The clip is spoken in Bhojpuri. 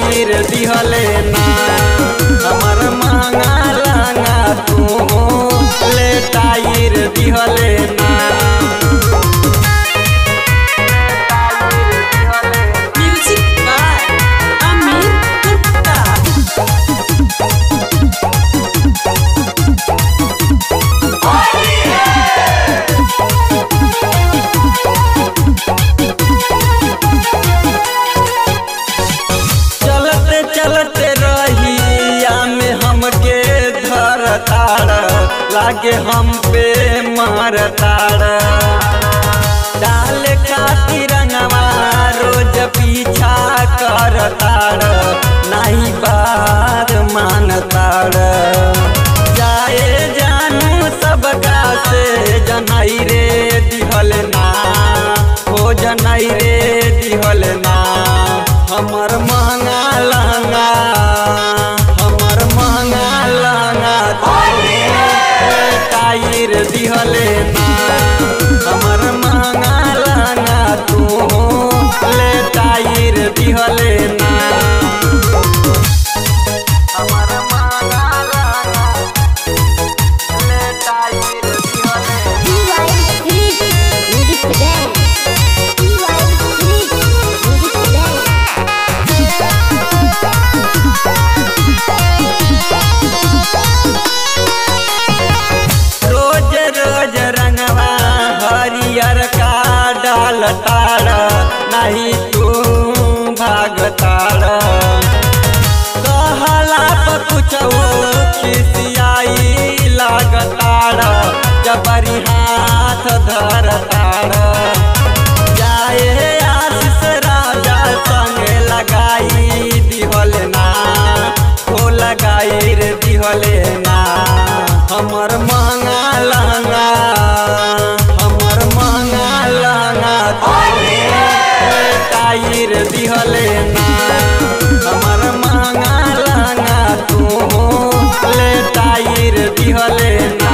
टायर दिहले ना हमर महंगा लहंगा तू ले टायर दिहले ना Music by Amir Gupta. चलते चलते रहिया में हमके धर तार लागे हम पे मार तार डाल खाती रंगवा रोज पीछा कर तार नहीं बार मान तार जाए जानू सबका से जनाई रे दिहल ना हो जनाई रे दिहल ना हमर महंगा लहंगा हमर महंगा लहंगा तोरे टायर दिहले ना हमर महंगा लहंगा तू ले टायर दिहले ना हमर महंगा लहंगा ले टायर दिहले ना। Music today. Music today. रोज रोज रंगवा हरियर का डाल तार नहीं तू भाग तार कहला पर कुछ खिसियाई लागतार जबरी हाथ धर तार जाए आशीष राजा संग लगाई दिहल ना हो लगाई रे दिहले ना हमर महंगा लहंगा हमर महंगा लहंगा तोरे टायर दिहले ना हमर महंगा लहंगा तू ले टायर दिहले ना